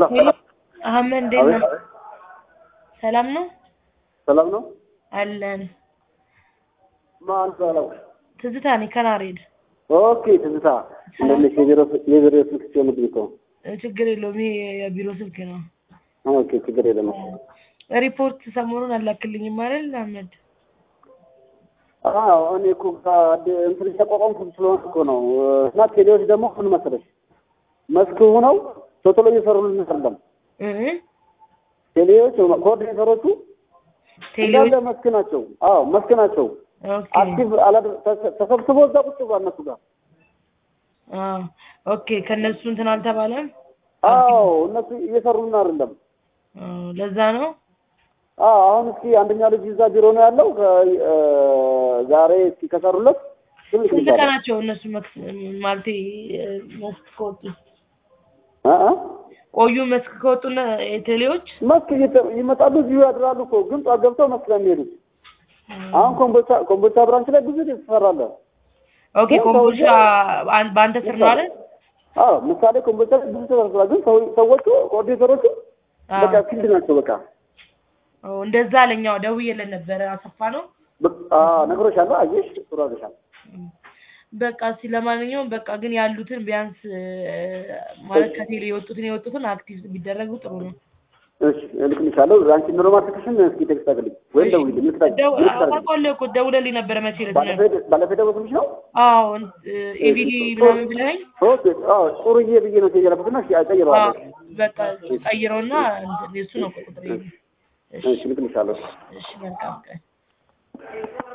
ሄሎ አህመድ እንዴት ነው? አቤት ሰላም ነው ሰላም ነው። አለን። ማን ባለው? ትዝታ ነኝ ከናሬድ። ኦኬ ትዝታ እንደነሽ የቢሮ የቢሮ ስልክ ሲሆንብኝ እኮ ችግር የለውም ይሄ የቢሮ ስልክ ነው። ኦኬ ችግር የለም። ሪፖርት ሰሞኑን አላክልኝም አይደል አህመድ? አዎ እኔ እኮ ከአድ- እንትን እያቋቋምኩ ስለሆነ እኮ ነው። እና ቴሌዎች ደግሞ ምን መሰለሽ መስክ ሆነው ቶሎ ቶሎ እየሰሩልን አይደለም። እ ቴሌዎች ኮኦርዲኔተሮቹ ቴሌዎች እንዳለ መስክ ናቸው። አዎ መስክ ናቸው። ኦኬ አክቲቭ አላደ- ተሰ- ተሰብስቦ እዛ ቁጭ ብሏል እነሱ ጋር። አዎ ኦኬ ከነሱ እንትን አልተባለም። አዎ እነሱ እየሰሩልን አይደለም። አዎ ለዛ ነው። አዎ አሁን እስኪ አንደኛ ልጅ እዛ ቢሮ ነው ያለው። ከ- እ፣ ዛሬ እስኪ ከሰሩለት ትንሽ ስንት ይባላል። ቀናቸው እነሱ መክስ ማለቴ እ፣ መስክ ከወጡ እ እ? ቆዩ መስክ ከወጡና ቴሌዎች መስክ እየተ- ይመጣሉ እዚሁ ያድራሉ እኮ ግን ጠዋት ገብተው መስክ ነው የሚሄዱት። አሁን ኮምቦልቻ ኮምቦልቻ ብራንች ላይ ብዙ ትሰራለ። ኦኬ ኮምቦልቻ አን- በአንተ ስር ነው አይደል? አዎ ምሳሌ ኮምቦልቻ ላይ ብዙ ተሰርቷል። ግን ሰው- ሰዎቹ ኮኦርዲኔተሮቹ አዎ። በቃ ፊልድ ናቸው። በቃ ኦ፣ እንደዛ አለኛው ደውዬለት ነበረ አሰፋ ነው። በ- አዎ ነግሮሻለሁ። አየሽ ጥሩ አድርገሻል። በቃ እስኪ ለማንኛውም በቃ ግን ያሉትን ቢያንስ እ፣ ማለት ከቴሌ የወጡትን የወጡትን አክቲቭ ቢደረጉ ጥሩ ነው። እሺ እልክልሻለሁ። አንቺ ኖርማል ስልክሽን እስኪ ቴክስት አድርግልኝ ወይም ደውይልኝ። ምልክታ ደው- ምልክት አድርግልኝ። አውቃለሁ እኮ ደውለልኝ ነበረ መቼ ዕለት ነው? ባለፈው ባለፈው የደወልኩልሽ ነው። አዎ ኤቢዲ ምናምን ብለኸኝ ኦኬ አዎ ጥሩዬ ብዬ ነው የላኩትና እሺ አቀይረዋለሁ። አዎ፣ በቃ ቀይረውና እንትን የሱ ነው ቁጥር እሺ እልክልሻለሁ። እሺ መልካም ቀን